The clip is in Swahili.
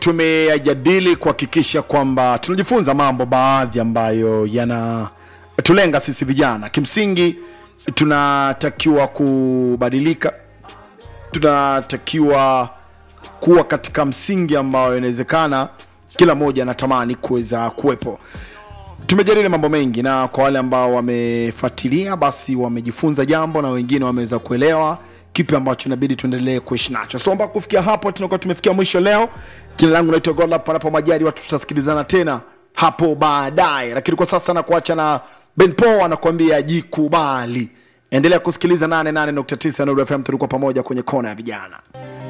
tumeyajadili kuhakikisha kwamba tunajifunza mambo baadhi ambayo yanatulenga sisi vijana. Kimsingi tunatakiwa kubadilika, tunatakiwa kuwa katika msingi ambao inawezekana kila mmoja anatamani kuweza kuwepo. Tumejadili mambo mengi, na kwa wale ambao wamefuatilia, basi wamejifunza jambo na wengine wameweza kuelewa kipi ambacho inabidi tuendelee kuishi nacho. So mpaka kufikia hapo tunakuwa tumefikia mwisho leo. Jina langu naitwa Gola, panapo majari watu tutasikilizana tena hapo baadaye, lakini kwa sasa nakuacha na Ben Paul anakuambia jikubali. Endelea kusikiliza 88.9 Nuru FM, tulikuwa pamoja kwenye kona ya vijana.